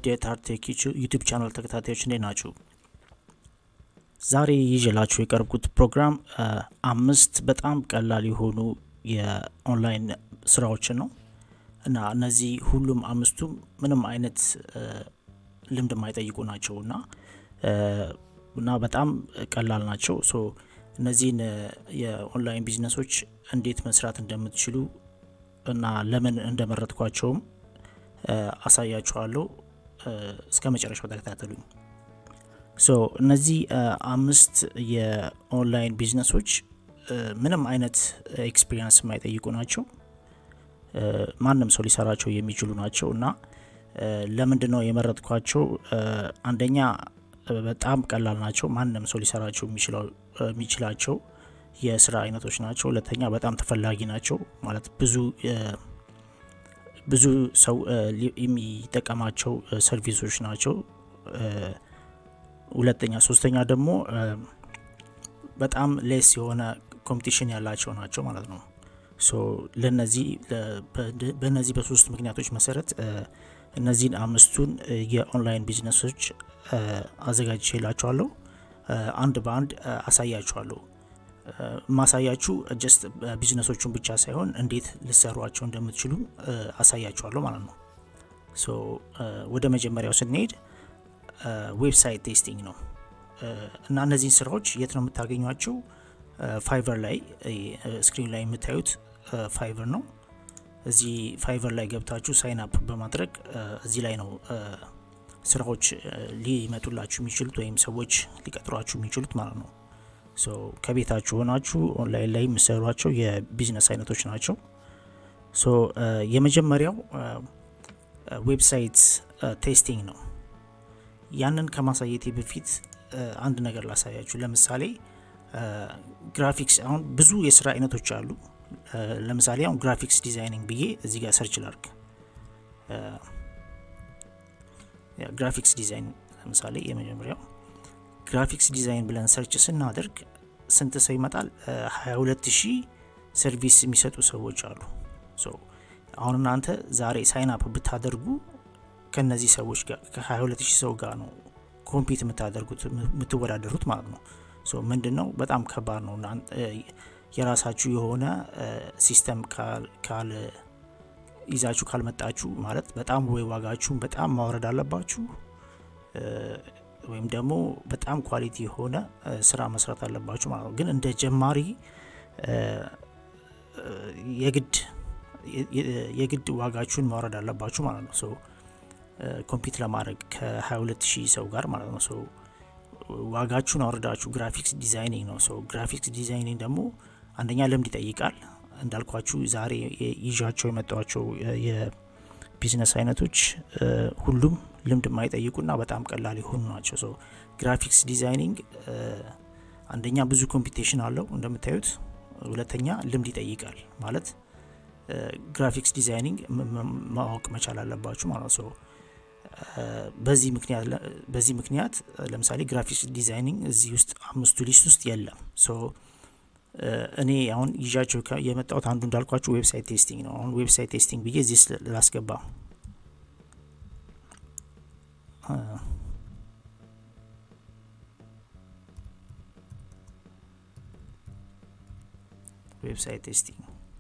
ውድ የታርቴክ ዩቱብ ቻናል ተከታታዮች እንዴት ናችሁ? ዛሬ ይዤላችሁ የቀረብኩት ፕሮግራም አምስት በጣም ቀላል የሆኑ የኦንላይን ስራዎችን ነው እና እነዚህ ሁሉም አምስቱም ምንም አይነት ልምድ የማይጠይቁ ናቸው እና እና በጣም ቀላል ናቸው። ሶ እነዚህን የኦንላይን ቢዝነሶች እንዴት መስራት እንደምትችሉ እና ለምን እንደመረጥኳቸውም አሳያችኋለሁ። እስከ መጨረሻው ተከታተሉኝ። ሶ እነዚህ አምስት የኦንላይን ቢዝነሶች ምንም አይነት ኤክስፒሪየንስ የማይጠይቁ ናቸው። ማንም ሰው ሊሰራቸው የሚችሉ ናቸው እና ለምንድን ነው የመረጥኳቸው? አንደኛ በጣም ቀላል ናቸው። ማንም ሰው ሊሰራቸው የሚችላቸው የስራ አይነቶች ናቸው። ሁለተኛ በጣም ተፈላጊ ናቸው። ማለት ብዙ ብዙ ሰው የሚጠቀማቸው ሰርቪሶች ናቸው። ሁለተኛ ሶስተኛ ደግሞ በጣም ሌስ የሆነ ኮምፒቲሽን ያላቸው ናቸው ማለት ነው። ሶ ለነዚህ በእነዚህ በሶስት ምክንያቶች መሰረት እነዚህን አምስቱን የኦንላይን ቢዝነሶች አዘጋጅቼላችኋለሁ። አንድ በአንድ አሳያችኋለሁ። ማሳያችሁ ጀስት ቢዝነሶቹን ብቻ ሳይሆን እንዴት ልሰሯቸው እንደምትችሉ አሳያችኋለሁ ማለት ነው። ሶ ወደ መጀመሪያው ስንሄድ ዌብሳይት ቴስቲንግ ነው እና እነዚህን ስራዎች የት ነው የምታገኟቸው? ፋይቨር ላይ ስክሪን ላይ የምታዩት ፋይቨር ነው። እዚህ ፋይቨር ላይ ገብታችሁ ሳይን አፕ በማድረግ እዚህ ላይ ነው ስራዎች ሊመጡላችሁ የሚችሉት ወይም ሰዎች ሊቀጥሯችሁ የሚችሉት ማለት ነው። ሶ ከቤታችሁ ሆናችሁ ኦንላይን ላይ የሚሰሯቸው የቢዝነስ አይነቶች ናቸው። ሶ የመጀመሪያው ዌብሳይት ቴስቲንግ ነው። ያንን ከማሳየቴ በፊት አንድ ነገር ላሳያችሁ። ለምሳሌ ግራፊክስ፣ አሁን ብዙ የስራ አይነቶች አሉ። ለምሳሌ አሁን ግራፊክስ ዲዛይኒንግ ብዬ እዚህ ጋር ሰርች ላርግ። ግራፊክስ ዲዛይን ለምሳሌ የመጀመሪያው ግራፊክስ ዲዛይን ብለን ሰርች ስናደርግ ስንት ሰው ይመጣል? 22 ሺህ ሰርቪስ የሚሰጡ ሰዎች አሉ። አሁን እናንተ ዛሬ ሳይን አፕ ብታደርጉ ከነዚህ ሰዎች ጋር ከ22 ሺህ ሰው ጋር ነው ኮምፒት የምታደርጉት የምትወዳደሩት ማለት ነው። ምንድን ነው በጣም ከባድ ነው። የራሳችሁ የሆነ ሲስተም ካል ይዛችሁ ካልመጣችሁ ማለት በጣም ወይ ዋጋችሁን በጣም ማውረድ አለባችሁ ወይም ደግሞ በጣም ኳሊቲ የሆነ ስራ መስራት አለባችሁ ማለት ነው። ግን እንደ ጀማሪ የግድ የግድ ዋጋችሁን ማውረድ አለባችሁ ማለት ነው። ሶ ኮምፒት ለማድረግ ከ22 ሺህ ሰው ጋር ማለት ነው። ሶ ዋጋችሁን አውርዳችሁ ግራፊክስ ዲዛይኒንግ ነው። ሶ ግራፊክስ ዲዛይኒንግ ደግሞ አንደኛ ልምድ ይጠይቃል። እንዳልኳችሁ ዛሬ ይዣቸው የመጧቸው የቢዝነስ አይነቶች ሁሉም ልምድ የማይጠይቁና በጣም ቀላል የሆኑ ናቸው። ሶ ግራፊክስ ዲዛይኒንግ አንደኛ ብዙ ኮምፒቴሽን አለው እንደምታዩት፣ ሁለተኛ ልምድ ይጠይቃል ማለት ግራፊክስ ዲዛይኒንግ ማወቅ መቻል አለባችሁ ማለት ነው። በዚህ ምክንያት በዚህ ምክንያት ለምሳሌ ግራፊክስ ዲዛይኒንግ እዚህ ውስጥ አምስቱ ሊስት ውስጥ የለም። ሶ እኔ አሁን ይዣቸው የመጣሁት አንዱ እንዳልኳችሁ ዌብሳይት ቴስቲንግ ነው። አሁን ዌብሳይት ቴስቲንግ ብዬ እዚህ ላስገባ ዌብሳይት ቴስቲንግ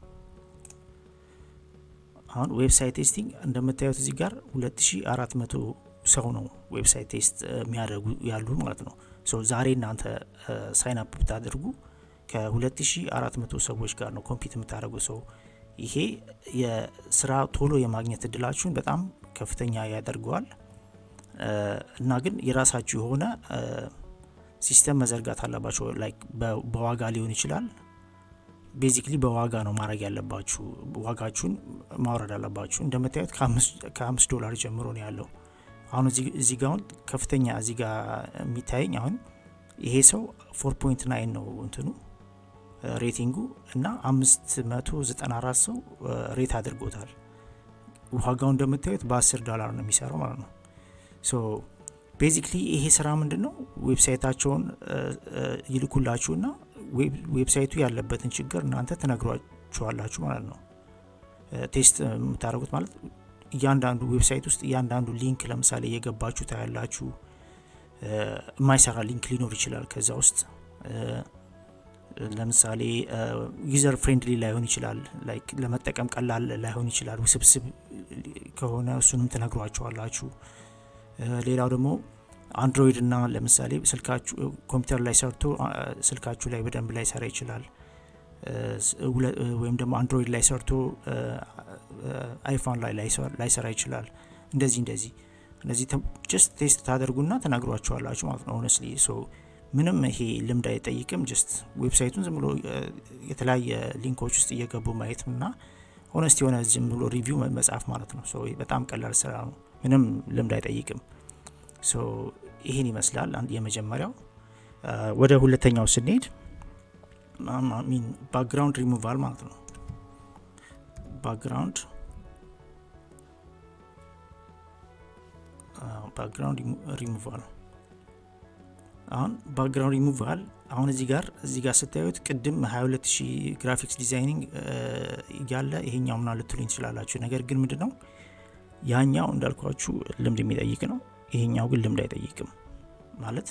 አሁን ዌብሳይት ቴስቲንግ እንደምታዩት እዚህ ጋር 2400 ሰው ነው ዌብሳይት ቴስት የሚያደርጉ ያሉ ማለት ነው። ሶ ዛሬ እናንተ ሳይን አፕ ብታደርጉ ከ2400 ሰዎች ጋር ነው ኮምፒት የምታደርጉ ሰው ይሄ የስራ ቶሎ የማግኘት እድላችሁን በጣም ከፍተኛ ያደርገዋል። እና ግን የራሳችሁ የሆነ ሲስተም መዘርጋት አለባቸው። ላይክ በዋጋ ሊሆን ይችላል ቤዚክሊ በዋጋ ነው ማድረግ ያለባችሁ። ዋጋችሁን ማውረድ አለባችሁ። እንደምታዩት ከአምስት ዶላር ጀምሮ ነው ያለው። አሁን እዚህ ጋ አሁን ከፍተኛ እዚህ ጋ የሚታየኝ አሁን ይሄ ሰው ፎር ፖይንት ናይን ነው እንትኑ ሬቲንጉ እና አምስት መቶ ዘጠና አራት ሰው ሬት አድርጎታል። ዋጋው እንደምታዩት በአስር ዶላር ነው የሚሰራው ማለት ነው። ሶ ቤዚክሊ ይሄ ስራ ምንድን ነው? ዌብሳይታቸውን ይልኩላችሁና ዌብሳይቱ ያለበትን ችግር እናንተ ትነግሯችኋላችሁ ማለት ነው። ቴስት የምታደርጉት ማለት እያንዳንዱ ዌብሳይት ውስጥ እያንዳንዱ ሊንክ ለምሳሌ እየገባችሁ ታያላችሁ። የማይሰራ ሊንክ ሊኖር ይችላል ከዛ ውስጥ ለምሳሌ ዩዘር ፍሬንድሊ ላይሆን ይችላል፣ ላይክ ለመጠቀም ቀላል ላይሆን ይችላል። ውስብስብ ከሆነ እሱንም ትነግሯቸዋላችሁ። ሌላው ደግሞ አንድሮይድ እና ለምሳሌ ስልካችሁ ኮምፒውተር ላይ ሰርቶ ስልካችሁ ላይ በደንብ ላይ ሰራ ይችላል። ወይም ደግሞ አንድሮይድ ላይ ሰርቶ አይፎን ላይ ላይሰራ ይችላል። እንደዚህ እንደዚህ እነዚህ ጀስት ቴስት ታደርጉና ተናግሯቸዋላችሁ ማለት ነው። ሆነስሊ ሶ ምንም ይሄ ልምድ አይጠይቅም። ጀስት ዌብሳይቱን ዝም ብሎ የተለያየ ሊንኮች ውስጥ እየገቡ ማየት እና ሆነስት የሆነ ዝም ብሎ ሪቪው መጻፍ ማለት ነው። ሶ በጣም ቀላል ስራ ነው። ምንም ልምድ አይጠይቅም። ሶ ይህን ይመስላል የመጀመሪያው። ወደ ሁለተኛው ስንሄድ ሚን ባክግራውንድ ሪሙቫል ማለት ነው። ባክግራውንድ ባክግራውንድ ሪሙቫል አሁን ባክግራውንድ ሪሙቫል አሁን እዚህ ጋር እዚህ ጋር ስታዩት ቅድም 220 ግራፊክስ ዲዛይኒንግ እያለ ይሄኛው ምና ልትሉኝ ትችላላችሁ። ነገር ግን ምንድን ነው ያኛው እንዳልኳችሁ ልምድ የሚጠይቅ ነው። ይሄኛው ግን ልምድ አይጠይቅም። ማለት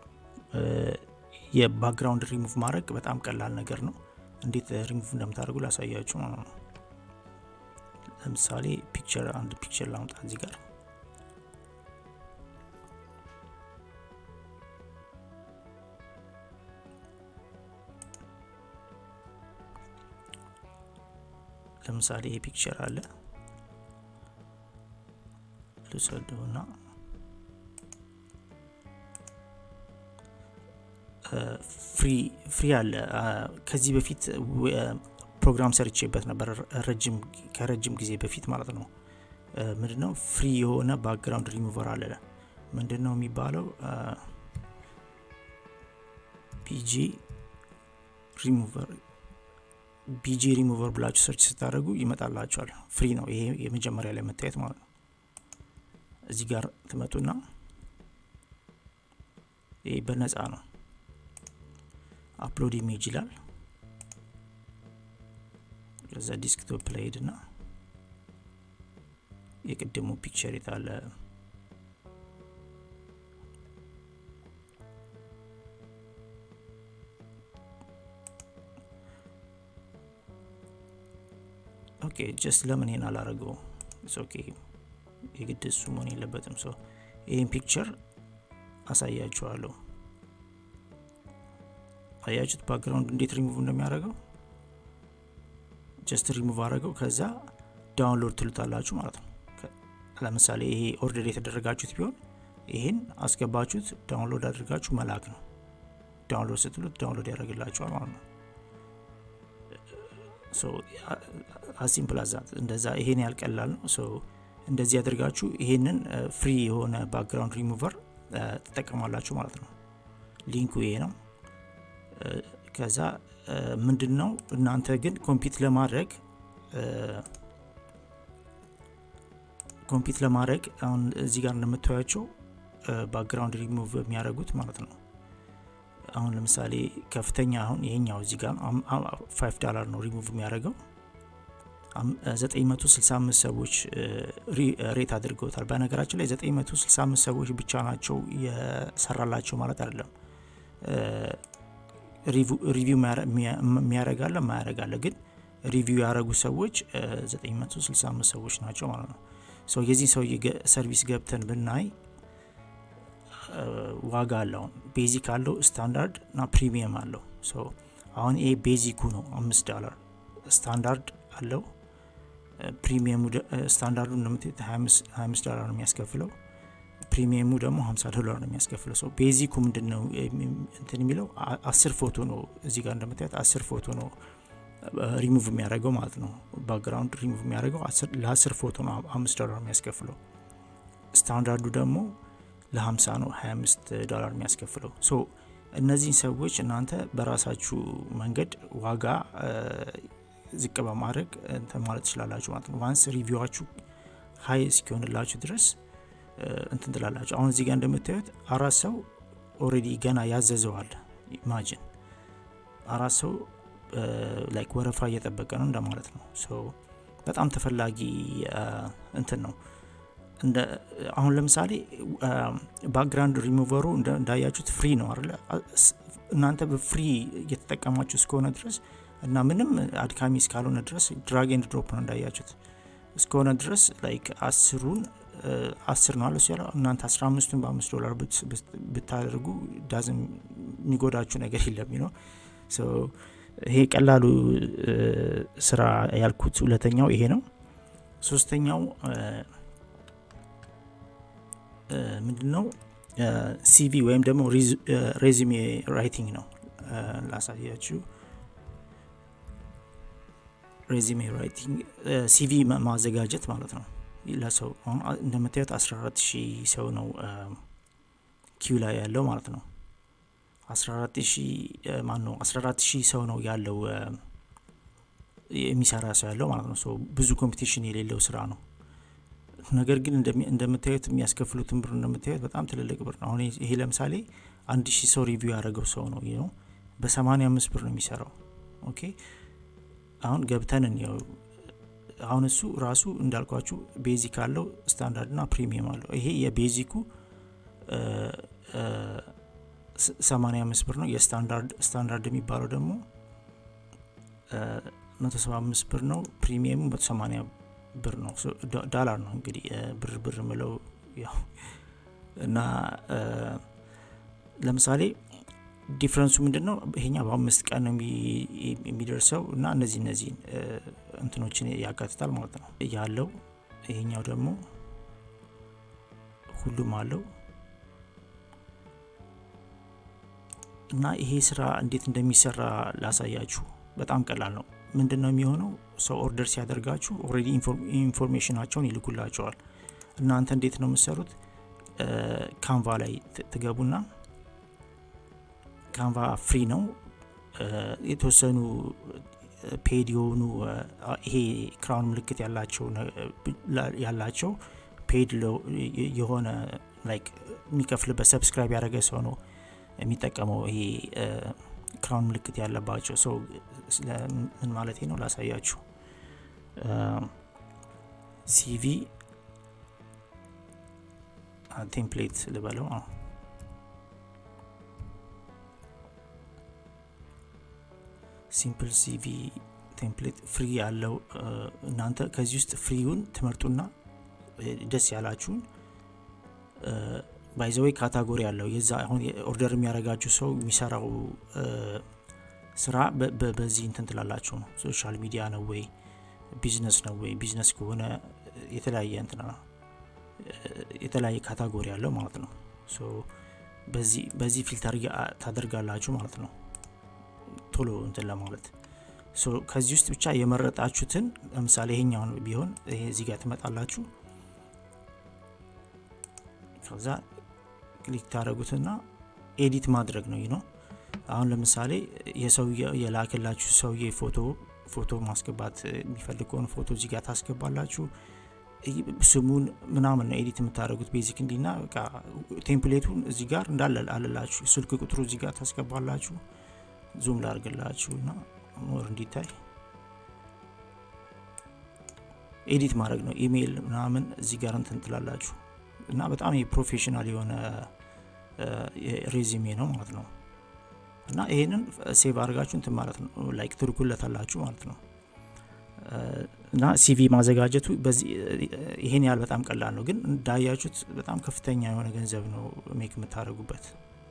የባክግራውንድ ሪሙቭ ማድረግ በጣም ቀላል ነገር ነው። እንዴት ሪሙቭ እንደምታደርጉ ላሳያችሁ ማለት ነው። ለምሳሌ ፒክቸር አንድ ፒክቸር ላምጣ እዚህ ጋር ለምሳሌ ይሄ ፒክቸር አለ ልውሰደውና ፍሪ አለ። ከዚህ በፊት ፕሮግራም ሰርቼበት ነበር ከረጅም ጊዜ በፊት ማለት ነው። ምንድነው ፍሪ የሆነ ባክግራውንድ ሪሙቨር አለ። ምንድን ነው የሚባለው? ቢጂ ሪሙቨር ቢጂ ሪሙቨር ብላችሁ ሰርች ስታደርጉ ይመጣላችኋል። ፍሪ ነው ይሄ የመጀመሪያ ላይ መታየት ማለት ነው። እዚህ ጋር ትመጡና ይሄ በነፃ ነው። አፕሎድ ኢሜጅ ይላል። ከዛ ዲስክቶፕ ላይ ሄድና የቅድሙ ፒክቸር የታለ ኦኬ ጀስት ለምን ይሄን አላረገው? ኦኬ የግድ እሱ መሆን የለበትም። ሰው ይህን ፒክቸር አሳያችኋለሁ። አያችሁት ባክግራውንድ እንዴት ሪሙቭ እንደሚያደርገው። ጀስት ሪሙቭ አድረገው ከዛ ዳውንሎድ ትሉታላችሁ ማለት ነው። ለምሳሌ ይሄ ኦርደር የተደረጋችሁት ቢሆን ይህን አስገባችሁት ዳውንሎድ አድርጋችሁ መላክ ነው። ዳውንሎድ ስትሉት ዳውንሎድ ያደርግላችኋል ማለት ነው። አሲምፕል አዛት እንደዛ ይሄን ያልቀላል ነው። እንደዚህ ያደርጋችሁ ይሄንን ፍሪ የሆነ ባክግራውንድ ሪሙቨር ትጠቀማላችሁ ማለት ነው። ሊንኩ ይሄ ነው። ከዛ ምንድን ነው እናንተ ግን ኮምፒት ለማድረግ ኮምፒት ለማድረግ አሁን እዚህ ጋር እንደምታያቸው ባክግራውንድ ሪሙቭ የሚያደርጉት ማለት ነው። አሁን ለምሳሌ ከፍተኛ አሁን ይሄኛው እዚህ ጋር ፋይቭ ዳላር ነው ሪሙቭ የሚያደርገው 965 ሰዎች ሬት አድርገውታል። በነገራችን ላይ 965 ሰዎች ብቻ ናቸው የሰራላቸው ማለት አይደለም። ሪቪው የሚያረጋለ ማያረጋለ ግን ሪቪው ያደረጉ ሰዎች 965 ሰዎች ናቸው ማለት ነው። ሰው የዚህ ሰው ሰርቪስ ገብተን ብናይ ዋጋ አለው። ቤዚክ አለው፣ ስታንዳርድ እና ፕሪሚየም አለው። አሁን ይሄ ቤዚኩ ነው አምስት ዳላር ስታንዳርድ አለው። ፕሪሚየሙ ስታንዳርዱ እንደምታዩት 25 ዶላር ነው የሚያስከፍለው። ፕሪሚየሙ ደግሞ 50 ዶላር ነው የሚያስከፍለው። ሰው ቤዚኩ ምንድን ነው እንትን የሚለው አስር ፎቶ ነው። እዚህ ጋር እንደምታዩት አስር ፎቶ ነው ሪሙቭ የሚያደርገው ማለት ነው። ባክግራውንድ ሪሙቭ የሚያደርገው ለአስር ፎቶ ነው አምስት ዶላር የሚያስከፍለው። ስታንዳርዱ ደግሞ ለ50 ነው 25 ዶላር የሚያስከፍለው። ሶ እነዚህን ሰዎች እናንተ በራሳችሁ መንገድ ዋጋ ዝቅ በማድረግ እንትን ማለት ትችላላችሁ ማለት ነው። ዋንስ ሪቪዋችሁ ሀይ እስኪሆንላችሁ ድረስ እንትን ትላላችሁ። አሁን እዚህ ጋር እንደምታዩት አራት ሰው ኦልሬዲ ገና ያዘዘዋል። ኢማጂን አራት ሰው ላይክ ወረፋ እየጠበቀ ነው እንደማለት ነው። በጣም ተፈላጊ እንትን ነው አሁን ለምሳሌ ባክግራውንድ ሪሙቨሩ እንዳያችሁት ፍሪ ነው አለ እናንተ በፍሪ እየተጠቀማችሁ እስከሆነ ድረስ እና ምንም አድካሚ እስካልሆነ ድረስ ድራግ ኤንድ ድሮፕ ነው እንዳያችሁት እስከሆነ ድረስ ላይክ አስሩን አስር ነው አለ ያለው እናንተ አስራ አምስቱን በአምስት ዶላር ብታደርጉ ዳዝም የሚጎዳችሁ ነገር የለም ነው ይሄ ቀላሉ ስራ ያልኩት ሁለተኛው ይሄ ነው ሶስተኛው ምንድን ነው ሲቪ ወይም ደግሞ ሬዚሜ ራይቲንግ ነው ላሳያችሁ ሬዚሜ ራይቲንግ ሲቪ ማዘጋጀት ማለት ነው ለሰው አሁን እንደምታዩት 14 ሺህ ሰው ነው ኪው ላይ ያለው ማለት ነው 14 ሺህ ማን ነው 14 ሺህ ሰው ነው ያለው የሚሰራ ሰው ያለው ማለት ነው ብዙ ኮምፒቲሽን የሌለው ስራ ነው ነገር ግን እንደምታዩት የሚያስከፍሉትን ብር እንደምታዩት በጣም ትልልቅ ብር ነው አሁን ይሄ ለምሳሌ አንድ ሺህ ሰው ሪቪው ያደረገው ሰው ነው ነው በሰማኒያ አምስት ብር ነው የሚሰራው ኦኬ አሁን ገብተን እንየው አሁን እሱ ራሱ እንዳልኳችሁ ቤዚክ አለው ስታንዳርድ ና ፕሪሚየም አለው ይሄ የቤዚኩ 85 ብር ነው የስታንዳርድ ስታንዳርድ የሚባለው ደግሞ 175 ብር ነው ፕሪሚየሙ 180 ብር ነው ዳላር ነው እንግዲህ ብር ብር ምለው ያው እና ለምሳሌ ዲፍረንሱ ምንድን ነው ይሄኛ በአምስት ቀን ነው የሚደርሰው እና እነዚህ እነዚህን እንትኖችን ያካትታል ማለት ነው ያለው ይሄኛው ደግሞ ሁሉም አለው እና ይሄ ስራ እንዴት እንደሚሰራ ላሳያችሁ በጣም ቀላል ነው ምንድን ነው የሚሆነው ሰው ኦርደር ሲያደርጋችሁ ኦልሬዲ ኢንፎርሜሽናቸውን ይልኩላቸዋል እናንተ እንዴት ነው የምሰሩት ካንቫ ላይ ትገቡና ካንቫ ፍሪ ነው የተወሰኑ ፔድ የሆኑ ይሄ ክራውን ምልክት ያላቸው ያላቸው ፔድ የሆነ ላይክ የሚከፍልበት ሰብስክራይብ ያደረገ ሰው ነው የሚጠቀመው ይሄ ክራውን ምልክት ያለባቸው ሰው ምን ማለት ነው ላሳያችሁ ሲቪ ቴምፕሌት ልበለው ሲምፕል ሲቪ ቴምፕሌት ፍሪ ያለው እናንተ ከዚህ ውስጥ ፍሪውን ትመርጡና ደስ ያላችሁን ባይዘወይ ካታጎሪ ያለው የዛ አሁን ኦርደር የሚያደርጋችሁ ሰው የሚሰራው ስራ በዚህ እንትን ትላላችሁ ነው ሶሻል ሚዲያ ነው ወይ ቢዝነስ ነው ወይ ቢዝነስ ከሆነ የተለያየ እንትና የተለያየ ካታጎሪ ያለው ማለት ነው በዚህ ፊልተር ታደርጋላችሁ ማለት ነው ቶሎ እንትን ለማለት ከዚህ ውስጥ ብቻ የመረጣችሁትን ለምሳሌ ይሄኛውን ቢሆን ይሄ እዚህ ጋር ትመጣላችሁ ከዛ ክሊክ ታደረጉትና ኤዲት ማድረግ ነው ነው አሁን ለምሳሌ የሰውየ የላክላችሁ ሰውዬ ፎቶ ፎቶ ማስገባት የሚፈልግ ከሆነ ፎቶ እዚህ ጋር ታስገባላችሁ ስሙን ምናምን ነው ኤዲት የምታደረጉት ቤዚክ እንዲና ቴምፕሌቱን እዚህ ጋር እንዳለ አለላችሁ ስልክ ቁጥሩ እዚህ ጋር ታስገባላችሁ ዙም ላርግላችሁ እና ሞር እንዲታይ ኤዲት ማድረግ ነው ኢሜይል ምናምን እዚህ ጋር እንትን ትላላችሁ እና በጣም የፕሮፌሽናል የሆነ ሬዚሜ ነው ማለት ነው እና ይሄንን ሴቭ አድርጋችሁ እንትን ማለት ነው ላይክ ትልኩለታላችሁ ማለት ነው እና ሲቪ ማዘጋጀቱ ይሄን ያህል በጣም ቀላል ነው ግን እንዳያችሁት በጣም ከፍተኛ የሆነ ገንዘብ ነው ሜክ የምታደረጉበት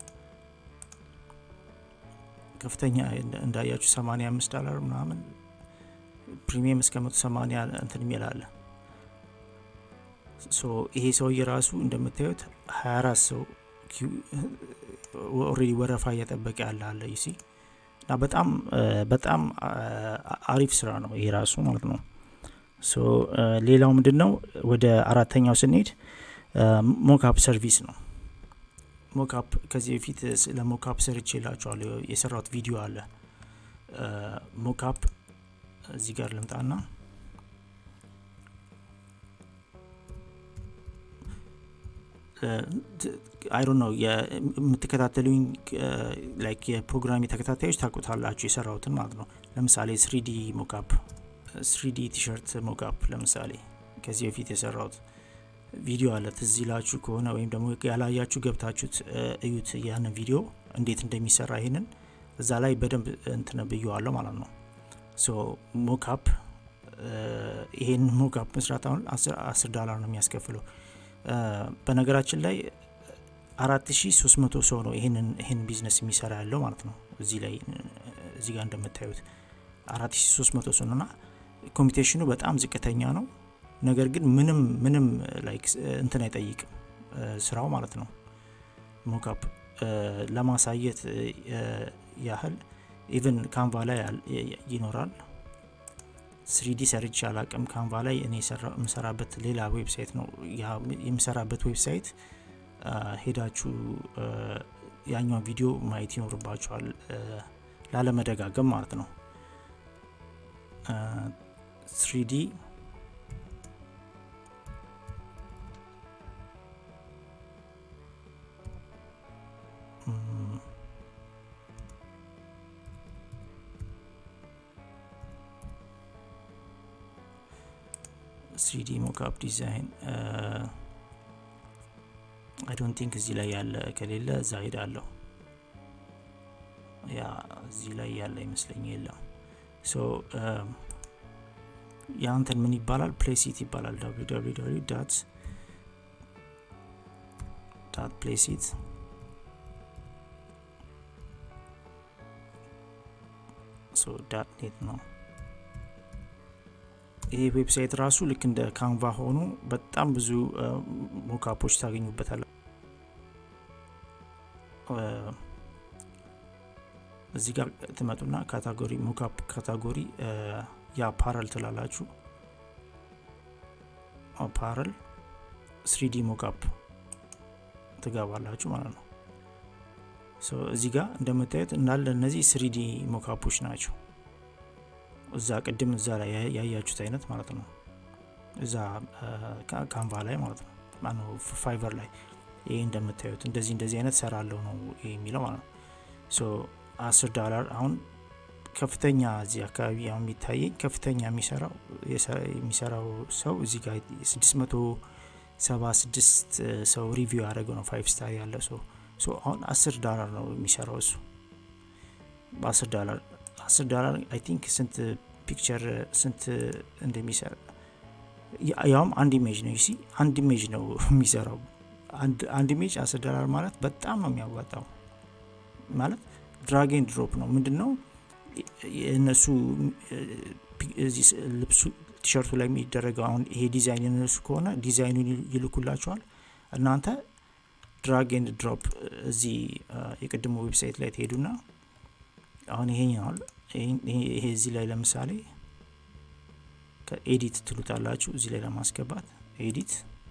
ከፍተኛ እንዳያችሁ 85 ዶላር ምናምን ፕሪሚየም እስከ 180 እንትን የሚላለ ይሄ ሰውዬ ራሱ እንደምታዩት 24 ሰው ኦሬዲ ወረፋ እየጠበቀ ያለ አለ ይሲ እና በጣም በጣም አሪፍ ስራ ነው ይሄ ራሱ ማለት ነው ሌላው ምንድን ነው ወደ አራተኛው ስንሄድ ሞካፕ ሰርቪስ ነው ሞካፕ ከዚህ በፊት ስለ ሞካፕ ሰርች የላቸዋለሁ የሰራውት ቪዲዮ አለ ሞካፕ እዚህ ጋር ልምጣና አይሮ ነው የምትከታተሉኝ ላይክ የፕሮግራም ተከታታዮች ታቁታላችሁ የሰራውትን ማለት ነው ለምሳሌ ስሪዲ ሞካፕ ስሪዲ ቲሸርት ሞካፕ ለምሳሌ ከዚህ በፊት የሰራሁት ቪዲዮ አለ ትዝ ይላችሁ ከሆነ ወይም ደግሞ ያላያችሁ ገብታችሁት እዩት ያንን ቪዲዮ እንዴት እንደሚሰራ ይህንን እዛ ላይ በደንብ እንትን ብየዋለሁ ማለት ነው ሶ ሞካፕ ይሄን ሞካፕ መስራት አሁን አስር ዶላር ነው የሚያስከፍለው በነገራችን ላይ አራት ሺ ሶስት መቶ ሰው ነው ይህንን ይህን ቢዝነስ የሚሰራ ያለው ማለት ነው እዚህ ላይ እዚህ ጋር እንደምታዩት አራት ሺ ሶስት መቶ ሰው ነውና ኮምፒቴሽኑ በጣም ዝቅተኛ ነው ነገር ግን ምንም ምንም ላይክ እንትን አይጠይቅም ስራው ማለት ነው ሞካፕ ለማሳየት ያህል ኢቨን ካንቫ ላይ ይኖራል ስሪዲ ሰርች አላቅም ካንቫ ላይ እኔ የምሰራበት ሌላ ዌብሳይት ነው የምሰራበት ዌብሳይት ሄዳችሁ ያኛው ቪዲዮ ማየት ይኖርባችኋል ላለመደጋገም ማለት ነው ስሪዲ ስሪዲ ሞካፕ ዲዛይን አይ ዶንት ቲንክ እዚህ ላይ ያለ ከሌለ እዛ ሄዳለሁ ያ እዚህ ላይ ያለ ይመስለኝ የለም ሶ የአንተን ምን ይባላል ፕሌሲት ይባላል www ዳት ዳት ፕሌሲት ሶ ዳት ኔት ነው ይሄ ዌብሳይት ራሱ ልክ እንደ ካንቫ ሆኖ በጣም ብዙ ሞካፖች ታገኙበታል እዚህ ጋር ትመጡና ካታጎሪ ሞካፕ ካታጎሪ የአፓረል ትላላችሁ አፓረል ስሪዲ ሞካፕ ትገባላችሁ ማለት ነው እዚህ ጋር እንደምታዩት እንዳለ እነዚህ ስሪዲ ሞካፖች ናቸው እዛ ቅድም እዛ ላይ ያያችሁት አይነት ማለት ነው እዛ ካንቫ ላይ ማለት ነው ማነው ፋይቨር ላይ ይሄ እንደምታዩት እንደዚህ እንደዚህ አይነት ሰራለው ነው የሚለው ማለት ነው ሶ አስር ዶላር አሁን ከፍተኛ እዚህ አካባቢ አሁን የሚታየኝ ከፍተኛ የሚሰራው የሚሰራው ሰው እዚህ ጋር ስድስት መቶ ሰባ ስድስት ሰው ሪቪው ያደረገው ነው ፋይቭ ስታር ያለ ሰው ሶ አሁን አስር ዶላር ነው የሚሰራው እሱ በአስር ዶላር አስር ዶላር አይ ቲንክ ስንት ፒክቸር ስንት እንደሚሰራ ያውም አንድ ኢሜጅ ነው ሲ አንድ ኢሜጅ ነው የሚሰራው አንድ ኢሜጅ አስር ዶላር ማለት በጣም ነው የሚያዋጣው ማለት ድራጌን ድሮፕ ነው ምንድን ነው የእነሱ ልብሱ ቲሸርቱ ላይ የሚደረገው አሁን ይሄ ዲዛይን የነሱ ከሆነ ዲዛይኑን ይልኩላቸዋል እናንተ ድራግ ኤንድ ድሮፕ እዚህ የቅድሞ ዌብሳይት ላይ ትሄዱና አሁን ይሄኛል ይሄ እዚህ ላይ ለምሳሌ ከኤዲት ትሉታላችሁ እዚህ ላይ ለማስገባት ኤዲት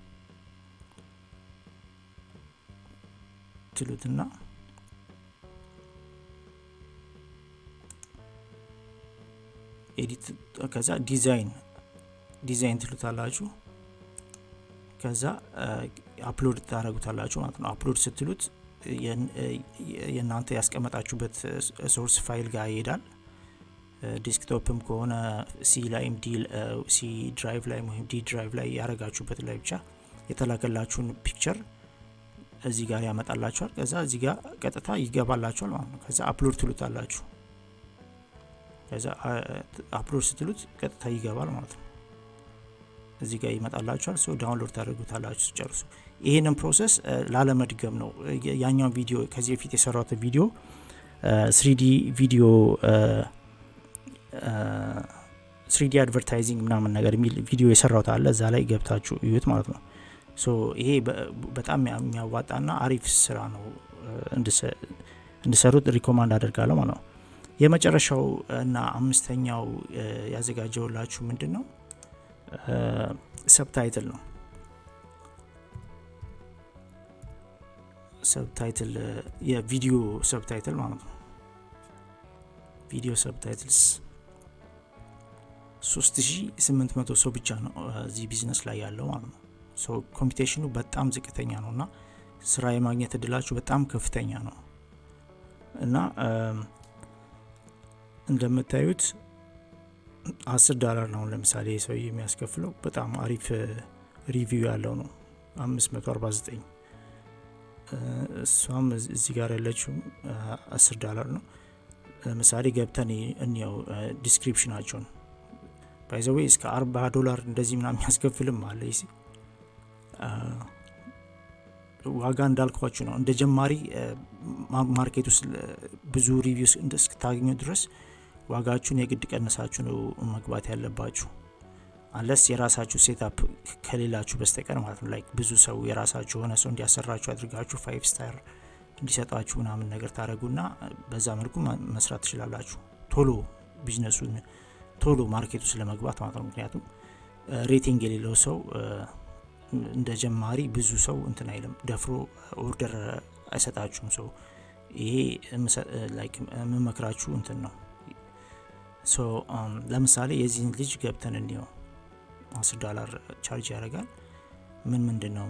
ትሉትና ኤዲት ከዛ ዲዛይን ዲዛይን ትሉታላችሁ ከዛ አፕሎድ ታደረጉታላችሁ ማለት ነው አፕሎድ ስትሉት የእናንተ ያስቀመጣችሁበት ሶርስ ፋይል ጋር ይሄዳል ዲስክቶፕም ከሆነ ሲ ላይም ሲ ድራይቭ ላይ ወይም ዲ ድራይቭ ላይ ያረጋችሁበት ላይ ብቻ የተላከላችሁን ፒክቸር እዚህ ጋር ያመጣላችኋል ከዛ እዚህ ጋር ቀጥታ ይገባላችኋል ማለት ነው ከዛ አፕሎድ ትሉታላችሁ ከዛ አፕሎድ ስትሉት ቀጥታ ይገባል ማለት ነው እዚህ ጋር ይመጣላችኋል ሰው ዳውንሎድ ታደርጉታላችሁ ስጨርሱ ይህንን ፕሮሰስ ላለመድገም ነው ያኛው ቪዲዮ ከዚህ በፊት የሰራት ቪዲዮ ስሪዲ ቪዲዮ ስሪዲ አድቨርታይዚንግ ምናምን ነገር የሚል ቪዲዮ የሰራውት አለ እዛ ላይ ገብታችሁ እዩት ማለት ነው ሶ ይሄ በጣም የሚያዋጣና አሪፍ ስራ ነው እንድሰሩት ሪኮማንድ አደርጋለሁ ማለት ነው የመጨረሻው እና አምስተኛው ያዘጋጀውላችሁ ምንድን ነው ሰብታይትል ነው ሰብታይትል የቪዲዮ ሰብታይትል ማለት ነው ቪዲዮ ሰብታይትልስ 3800 ሰው ብቻ ነው እዚህ ቢዝነስ ላይ ያለው ማለት ነው ሶ ኮምፒቴሽኑ በጣም ዝቅተኛ ነው እና ስራ የማግኘት እድላችሁ በጣም ከፍተኛ ነው እና እንደምታዩት አስር ዳላር ነው ለምሳሌ ሰው የሚያስከፍለው በጣም አሪፍ ሪቪው ያለው ነው 549 እሷም እዚህ ጋር ያለችው አስር ዳላር ነው ለምሳሌ ገብተን እንየው ዲስክሪፕሽናቸውን ባይዘዌ እስከ አርባ ዶላር እንደዚህ ምና የሚያስከፍልም አለ ዋጋ እንዳልኳችሁ ነው እንደ ጀማሪ ማርኬት ውስጥ ብዙ ሪቪው እስክታገኙ ድረስ ዋጋችሁን የግድ ቀንሳችሁ ነው መግባት ያለባችሁ አለስ የራሳችሁ ሴታፕ ከሌላችሁ በስተቀር ማለት ነው ላይክ ብዙ ሰው የራሳችሁ የሆነ ሰው እንዲያሰራችሁ አድርጋችሁ ፋይቭ ስታር እንዲሰጣችሁ ምናምን ነገር ታደረጉና በዛ መልኩ መስራት ትችላላችሁ ቶሎ ቢዝነሱን ቶሎ ማርኬቱ ስለመግባት ማለት ነው ምክንያቱም ሬቲንግ የሌለው ሰው እንደ ጀማሪ ብዙ ሰው እንትን አይልም ደፍሮ ኦርደር አይሰጣችሁም ሰው ይሄ የምመክራችሁ እንትን ነው ሶ ለምሳሌ የዚህን ልጅ ገብተን እንየው አስር ዶላር ቻርጅ ያደርጋል ምን ምንድን ነው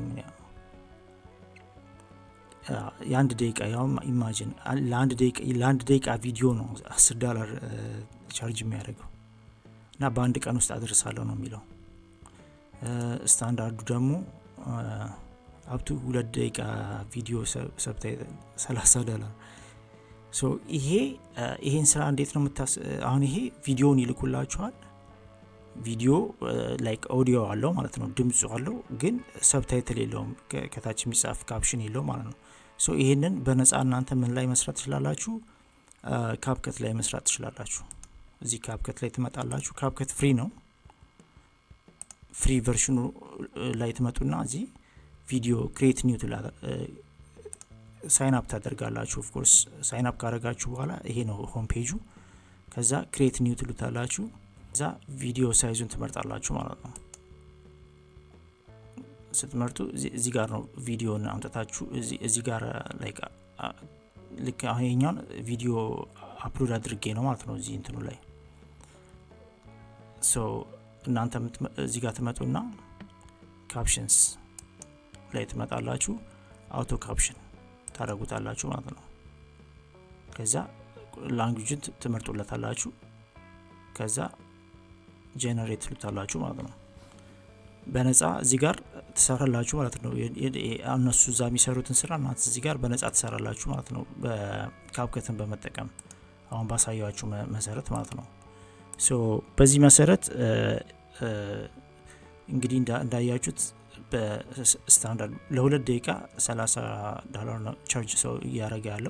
የአንድ ደቂቃ ያውም ኢማጂን ለአንድ ደቂቃ ቪዲዮ ነው አስር ዶላር ቻርጅ የሚያደርገው እና በአንድ ቀን ውስጥ አደርሳለሁ ነው የሚለው ስታንዳርዱ ደግሞ አብቱ ሁለት ደቂቃ ቪዲዮ ሰብታይ 30 ዶላር ይሄ ይሄን ስራ እንዴት ነው የምታስ አሁን ይሄ ቪዲዮን ይልኩላችኋል ቪዲዮ ላይክ ኦዲዮ አለው ማለት ነው ድምፁ አለው ግን ሰብታይትል የለውም ከታች የሚጻፍ ካፕሽን የለው ማለት ነው ሶ ይሄንን በነፃ እናንተ ምን ላይ መስራት ትችላላችሁ ካፕከት ላይ መስራት ትችላላችሁ እዚህ ካፕከት ላይ ትመጣላችሁ ካፕከት ፍሪ ነው ፍሪ ቨርሽኑ ላይ ትመጡና እዚህ ቪዲዮ ክሬት ኒው ሳይን አፕ ታደርጋላችሁ ኦፍኮርስ ሳይን አፕ ካደረጋችሁ በኋላ ይሄ ነው ሆም ፔጁ ከዛ ክሬት ኒው ትሉታላችሁ ከዛ ቪዲዮ ሳይዙን ትመርጣላችሁ ማለት ነው ስትመርጡ እዚህ ጋር ነው ቪዲዮን አምጠታችሁ እዚህ ጋር ላይክ ልክ አሁን ቪዲዮ አፕሎድ አድርጌ ነው ማለት ነው እዚህ እንትኑ ላይ ሶ እናንተ እዚህ ጋር ትመጡና ካፕሽንስ ላይ ትመጣላችሁ አውቶ ካፕሽን ታደረጉታላችሁ ማለት ነው ከዛ ላንጉጅን ትመርጡለታላችሁ ከዛ ጀነሬት ትሉታላችሁ ማለት ነው በነፃ እዚህ ጋር ትሰራላችሁ ማለት ነው እነሱ እዛ የሚሰሩትን ስራ እናንተ እዚህ ጋር በነፃ ትሰራላችሁ ማለት ነው በካፕከትን በመጠቀም አሁን ባሳያችሁ መሰረት ማለት ነው ሶ በዚህ መሰረት እንግዲህ እንዳያችሁት በስታንዳርድ ለሁለት ደቂቃ 30 ዶላር ነው ቻርጅ ሰው እያደረገ ያለው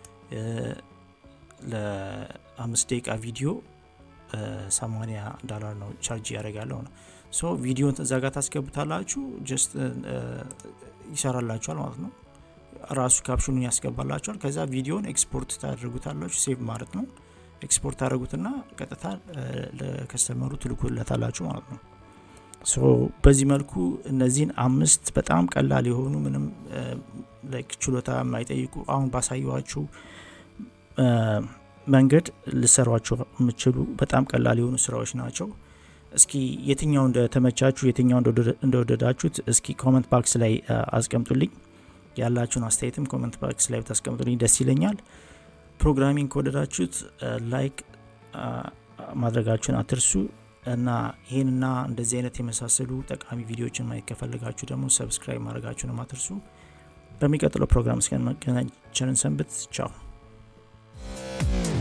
ለአምስት ደቂቃ ቪዲዮ 80 ዶላር ነው ቻርጅ እያደረገ ያለው ነው ሶ ቪዲዮን እዛ ጋር ታስገቡታላችሁ ጀስት ይሰራላችኋል ማለት ነው ራሱ ካፕሽኑን ያስገባላችኋል ከዛ ቪዲዮን ኤክስፖርት ታደርጉታላችሁ ሴቭ ማለት ነው ኤክስፖርት ታደረጉትና ቀጥታ ለከስተመሩ ትልኩለታላችሁ ማለት ነው ሶ በዚህ መልኩ እነዚህን አምስት በጣም ቀላል የሆኑ ምንም ችሎታ የማይጠይቁ አሁን ባሳየዋችሁ መንገድ ልሰሯቸው የምችሉ በጣም ቀላል የሆኑ ስራዎች ናቸው እስኪ የትኛው እንደተመቻችሁ የትኛው እንደወደዳችሁት እስኪ ኮመንት ባክስ ላይ አስቀምጡልኝ ያላችሁን አስተያየትም ኮመንት ባክስ ላይ ብታስቀምጡልኝ ደስ ይለኛል ፕሮግራሚንግ ከወደዳችሁት ላይክ ማድረጋችሁን አትርሱ እና ይህንና እንደዚህ አይነት የመሳሰሉ ጠቃሚ ቪዲዮዎችን ማየት ከፈለጋችሁ ደግሞ ሰብስክራይብ ማድረጋችሁን አትርሱ በሚቀጥለው ፕሮግራም እስከመገናኘት ቸርን ሰንብት ቻው